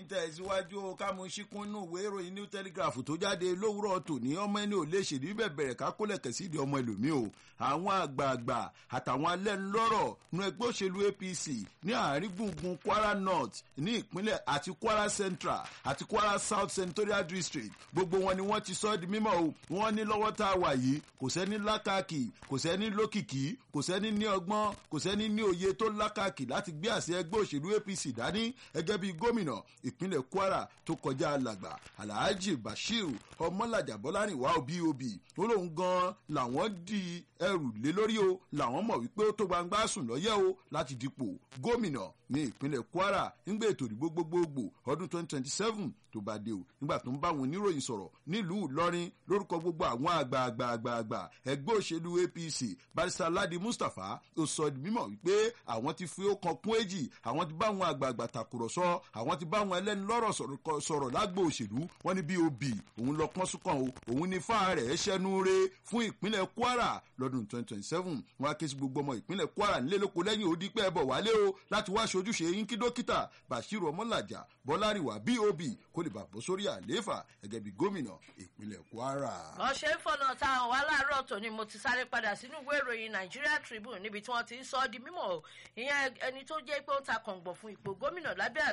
tẹ̀síwájú kámú síkún inú ìwé ìròyìn new telegraph tó jáde lówùrọ̀ tòní ọmọ ẹni ò lè ṣèlú bíbẹ̀ bẹ̀rẹ̀ ká kólẹ̀kẹ̀ sídi ọmọ ẹlòmíì o àwọn àgbààgbà àtàwọn alẹ́nulọ́rọ̀ nu ẹgbẹ́ òṣèlú apc ní àárín gbùngbùn kwara north ní ìpínlẹ̀ àti kwara central àti kwara south senatorial district gbogbo wọn ni wọ́n ti sọ ọ́ di mímọ́ o wọ́n ní lọ́wọ́ tá a wà yìí kò sẹ́ni lákàkì kò sẹ́ni lókìkí kò sẹ́ni ní ọgbọ́n kò sẹ́ni ní òye tó lákàkì láti gbé àṣẹ ẹgbẹ́ òṣèlú apc dání gẹ́gẹ́ bí gómìnà ìpínlẹ̀ kwara tó kọjá alàgbà alhaji bashir ọmọlàjà bọ́lárìnwá obob ó lóun gan làwọn di ẹrù lé lórí o làwọn mọ̀ wípé ó tó gbangba sùn lọ́yẹ́ o láti dipò gómìnà ní ìpínlẹ̀ kwara nígbà ètò ìdìbò gbogbogbò ọdún 2027 tó bá dé o nígbà tó ń bá àwọn oníròyìn sọ̀rọ̀ nílùú ìlọrin lórúkọ gbogbo àwọn àgbààgbààgbà ẹgbẹ́ òṣèlú apc barista ladi mustapha ó sọ di mímọ̀ wípé àwọn ti fi ó kan kún èjì àwọn ti bá àwọn àgbààgbà tàkùrọ̀sọ àwọn ti bá àwọn ẹlẹ́ni lọ́rọ̀ sọ̀rọ̀ lágbo òṣèlú wọn ní bob òun lọ pọ́n súnkàn o òun ní fáà rẹ̀ ṣẹ́nu re fún ìpínlẹ̀ kwara lọ́dún 2027 wọn á ké sí gbogbo ọmọ ìpínlẹ̀ kwara nílé lóko lẹ́yìn òdi pẹ́ bọ̀ wálé o láti wá ṣojúṣe yín kí dókítà bashiru ọmọlàjà bọ́lárìnwá bob kó lè bàbọ̀ sórí àlééfà gẹ́gẹ́ bí gómìnà ìpínlẹ̀ kwara. wọ́n ṣe ń fọ̀nà táwọn wá láàárọ̀ tòní mo ti sáré padà sínú ìwé ìròyìn nigeria tribune níbi tí wọ́n ti ń sọ ọ́ di mímọ̀ ìyẹn ẹni tó jẹ́ pé ó ta kọ̀ǹgbọ̀n fún ipò gómìnà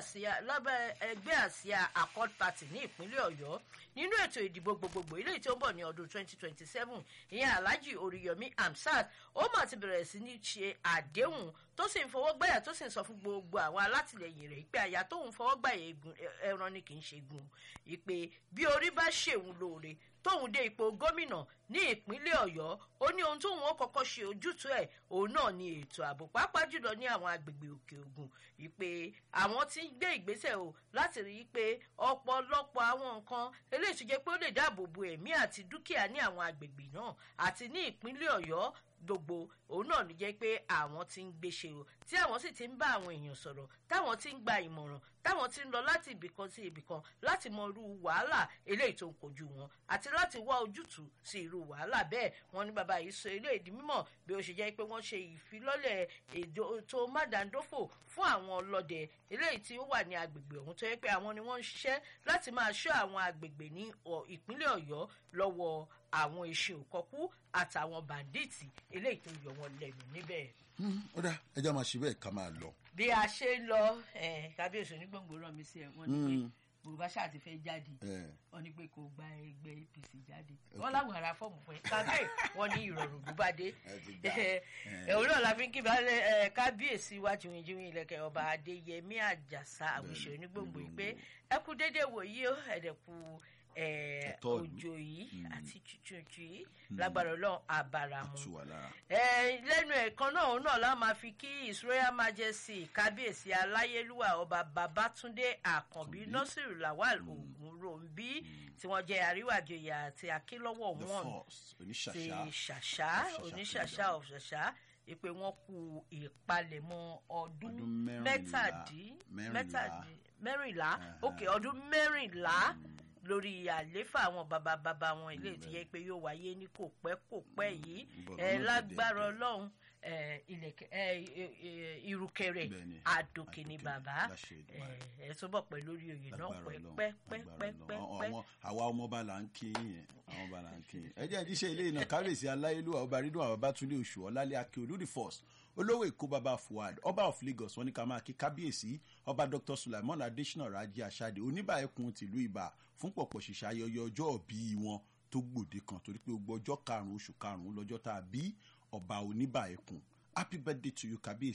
lábẹ́ ẹgbẹ́ àsíá accord party ní ìpínlẹ̀ ọ̀yọ́ nínú ètò ìdìbò gbogbogbò ilé tí ó ń bọ̀ ní ọdún 2027 ìyẹn alhaji oríyomi amsat ó mà ti bẹ̀rẹ̀ sí ní ṣe àdéhùn tó sì ń fọwọ́ gbáyà tó sì ń sọ fún gbogbo àwọn alátìlẹyìn rẹ̀ pé àyà tóun fọwọ́ gbáyà ẹran ni kì í ṣe gun ìpè bí orí bá ṣèun lóore tóun dé ipò gómìnà ní ìpínlẹ̀ ọ̀yọ́ ó ní ohun tóun ó kọ́kọ́ ṣe ojútùú ẹ̀ òun náà ni ètò ààbò pàápàá jùlọ ní àwọn agbègbè òkè ògùn ìpè àwọn tí ń gbé ìgbésẹ̀ o láti rí i pé ọ̀pọ̀lọpọ̀ àwọn nǹkan eléyìí tó jẹ́ pé ó lè dáàbò bo ẹ̀mí àti dúkìá ní àwọn agbègbè náà àti ní ìpínlẹ̀ ọ̀yọ́ gbogbo òun náà ló jẹ́ pé àwọn ti ń gbéṣe o tí àwọn sì ti ń bá àwọn èèyàn sọ̀rọ̀ táwọn ti ń gba ìmọ̀ràn táwọn ti ń lọ láti ibìkan sí ibìkan láti mọ irú wàhálà eléyìí tó ń kojú wọn àti láti wá ojútùú sí irú wàhálà bẹ́ẹ̀ wọ́n ní bàbá yìí sọ eléyìí di mímọ̀ bí ó ṣe jẹ́ pé wọ́n ṣe ìfilọ́lẹ̀ ètò mádàndófò fún àwọn ọlọ́dẹ eléyìí tí ó wà ní agbègbè ọ̀hún tó yẹ pé àwọn ni wọ́n ń ṣiṣẹ́ láti máa ṣọ́ àwọn agbègbè ní ìpínlẹ̀ ọ̀yọ́ lọ́wọ́ àwọn iṣẹ́ òkọ́kú àtàwọn bàǹdíìtì eléyìí tó yọ wọn lẹ́nu níbẹ̀. ó dá ẹjọ́ máa ṣe bẹ́ẹ̀ ká máa lọ. bí a ṣe ń lọ kábíyèsí onígbòǹgbò rán mi sí ẹ wọn ni pé yorùbá ṣáà ti fẹ́ jáde wọn ni pé kò gba ẹgbẹ́ apc jáde wọn láwọn ará fọ́ọ̀mù fún ẹ kábíyè wọn ní ìrọ̀rùn ló bá dé òun náà la fi ń kí balẹ̀ kábíyèsí wa jìnwìnjìnwìn ilẹ̀kẹ̀ ọba adéyẹmí àjàsá àwùjọ onígbòǹgbò yìí pé ẹ kú déédéé wòyí ó ẹ̀dẹ̀kú òjò yìí àti tuntun yìí lágbára ọlọ́run àbàràmù lẹ́nu ẹ̀kan náà òun náà la máa fi kí his royal majesty kábíyèsí aláyélúwà ọba babatunde àkànbí nasiru lawal ogunrombi tí wọ́n jẹ́ àríwájòyè àti akílọ́wọ̀ wọn ti ṣàṣà oníṣàṣà of ṣàṣà ìpè wọn kú ìpalẹ̀mọ́ ọdún mẹ́rìnlá òkè ọdún mẹ́rìnlá lórí àléfà àwọn bàbá bàbá wọn ilé tí yẹ pé yóò wáyé ní kò pẹ́ kò pẹ́ yìí ẹ lágbára ọlọ́run ìrùkẹ̀rẹ̀ àdòkè ni bàbá ẹ túbọ̀ pẹ́ lórí oyè náà pẹ́ pẹ́ pẹ́ pẹ́ pẹ́. àwa ọmọọba là ń kí yín àwọn ọba là ń kí yín ẹ jẹ́ ìdíṣẹ́ ilé ìnà kábíyèsí aláyélúwà ọba rídùn àwọn babatunde oṣù ọlálẹ́ akin olúdi first olówó èkó baba fuad ọba of lagos wọn ní ká máa kí kábíyèsí ọba dr sulaiman adesina raji asade oníbàákun tìlú ibà fún pọ̀pọ̀ ṣìṣà ayẹyẹ ọjọ́ òbí wọn tó gbòde kan torí pé gbogbo ọjọ́ karùn-ún oṣù karùn-ún lọ́jọ́ tá a bí ọba oníbàákun happy birthday to you kábíyèsí.